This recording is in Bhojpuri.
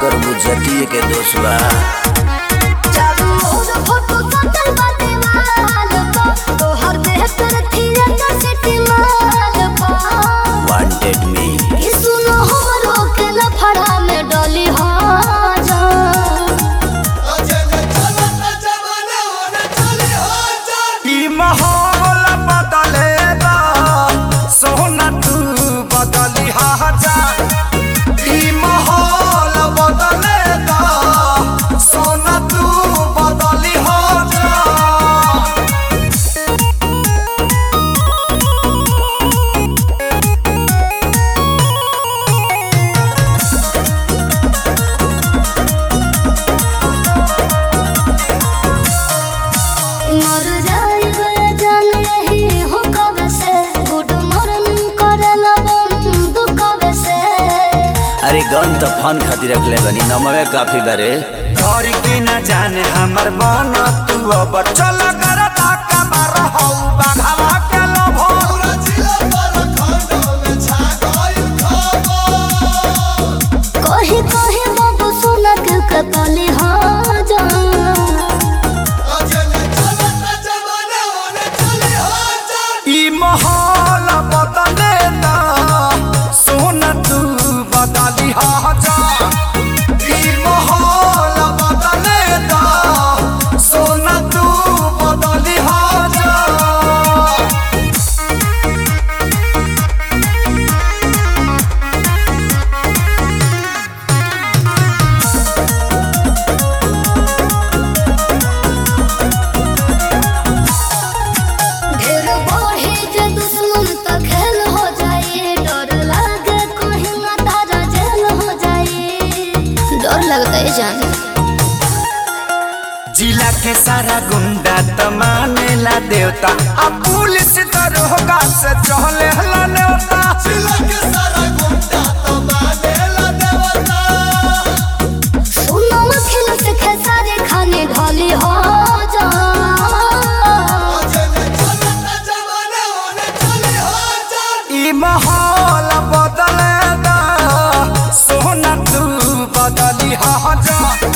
करबू जतिये के दोष बा चारू ओर फोटो सटल बा दीवाल पर तोहर देह पर थिएटर सिटी माल पर वांटेड मी ई सुनो हमरो के लफड़ा में डली हो जा ई माहौल बदलेगा सोना तू बदली जा ई माहौल बदलेगा सोना तू बदली जा मर जाइबे जान यही हो कब से गुड मॉर्निंग करला बंद कब से अरे गन तो फन खातिर रखले बनी नमवे काफी बारे घर के न जाने हमर मन तू अब चल कर धक्का मार हौ बाघावा के लोभो कही कही बाबू सुना के कतली हो जा ई माहौल बदले ना सोना तू बदली जा ई माहौल बदले ना सोना तू बदली जा ढेर बढ़े जे दुश्मन त खेल हो जाए डर लागे कहीं ना तारा जेल हो जाए डर लगता है जान जिला के सारा गुंडा त मानेला देवता आ पुलिस दरोगा से चहले हला नेवता जिला के सारा गुंडा त मानेला देवता सुनो खेल से खेसारे खाने ढाली हो जा ई माहौल बदले दा सोना तू बदली हा जा